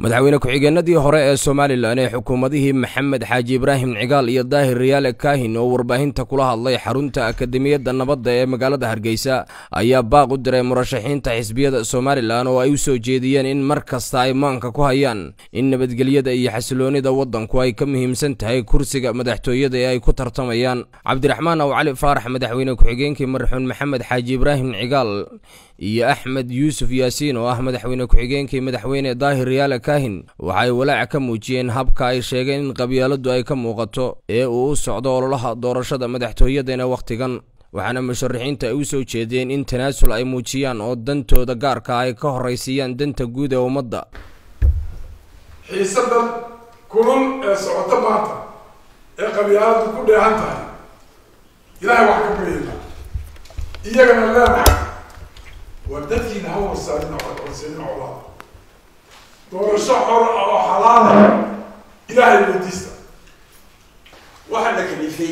madaxweyne ku-xigeenadii hore ee somalilan ee xukuumadihii maxamed xaaji ibraahim cigaal iyo daahir riyaale kaahin oo warbaahinta kula hadlay xarunta akademiyadda nabadda ee magaalada hargeysa ayaa baaq u diray murashaxiinta xisbiyada somalilan oo ay u soo jeediyeen in mar kasta ay maanka ku hayaan in nabadgelyada iyo xasiloonida waddanku ay ka muhiimsan tahay kursiga madaxtooyada ee ay ku tartamayaan cabdiraxmaan aw cali faarax madaxweyne ku-xigeenkii marxuun maxamed xaaji ibraahim cigaal iyo axmed yuusuf yaasiin oo ah madaxweyne ku-xigeenkii madaxweyne daahir riyaale kaahin waxaay walaac ka muujiyeen habka ay sheegeen in qabyaaladu ay ka muuqato ee uu u socdo ololaha doorashada madaxtooyadana wakhtigan waxaana musharaxiinta ay u soo jeedeen in tanaasul ay muujiyaan oo dantooda gaarka ay ka horraysiiyaan danta guud ee ummadda xiisadan kulul ee socoto maanta ee qabyaaladu ku dheehan tahay ilaahay wax ka baryayna iyagana leenahay waa dadkiina ha warsaadina horseedina colaada doorasho xor ah oo xalaala ilaahay weydiista waxaa la kalifay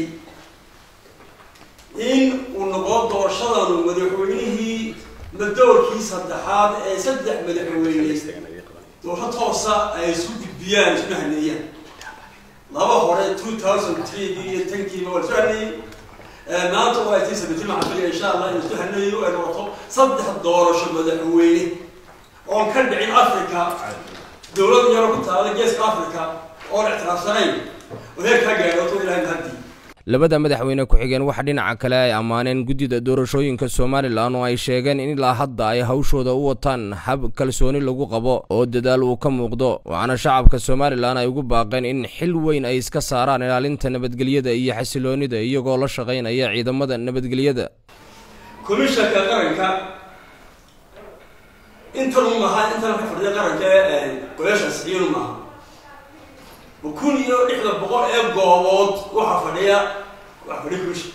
in uu noqo doorashadanu madaxweynihii madoorkii saddexaad ee saddex madaxweyne doorasho toosa ay isu gudbiyaan isuna haneeyaan laba hore two thousand three iyo tankiiba waa isu haneeyey maanta waa tii sabitin waxaan filaya insha allah in isu haneeyo ay noqoto saddex doorasho madaxweyne oon ka dhicin africa dowlad yaro ku taala geeska africa oon ictiraafsanayn oo heerkaa gaadhooto ilahay mahadii labada madaxweyne ku-xigeen waxa dhinaca kale ay ammaaneen guddida doorashooyinka somalilan oo ay sheegeen in ilaa hadda ay hawshooda u wataan hab kalsooni lagu qabo oo dadaal uu ka muuqdo waxaana shacabka somalilan ay ugu baaqeen in xil weyn ay iska saaraan ilaalinta nabadgelyada iyo xasiloonida iyagoo la shaqaynaya ciidamada nabadgelyada komishanka qaranka intan u maaha intan ka fadhiya qaranka golaasha sixiyanu maaha kun iyo lixda boqol ee goobood waxaa fadhiya waxaa fadhiya komishan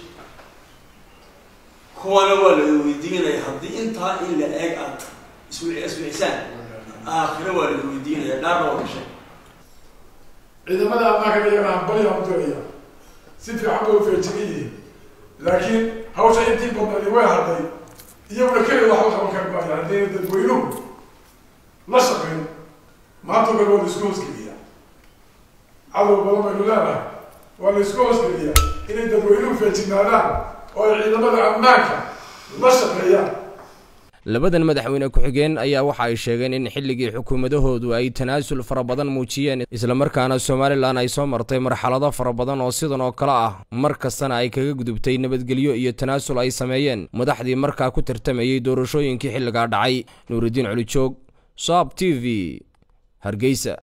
kuwana waa la weydiinaya haddii intaa in la eeg aad isw iswicisaan aakhiro waa la weydiinaya dhaarna waa gashay ciidamada ammaanka iyagana hambalya u diraya si fiican bay u feejigan yihiin laakiin hawsha intii badnadi way hadday iyaguna keliya waxba qaban kari maayo haddii dadweynuhu la shaqeyn maanta kale waa la isku hoosgeliyaa cadow badan baynu leenahay waa la isku hoosgeliyaa inay dadweynuhu feejignaadaan oo ay ciidamada ammaanka la shaqeeyaan labadan madaxweyne ku-xigeen ayaa waxa ay sheegeen in xilligii xukuumadahoodu ay tanaasul fara badan muujiyeen islamarkaana somalilan ay soo martay marxalado fara badan oo sidan oo kale ah mar kastana ay kaga gudubtay nabadgelyo iyo tanaasul ay sameeyeen madaxdii markaa ku tartamayey doorashooyinkii xilligaa dhacay nuuridiin colijoog saab t v hargeysa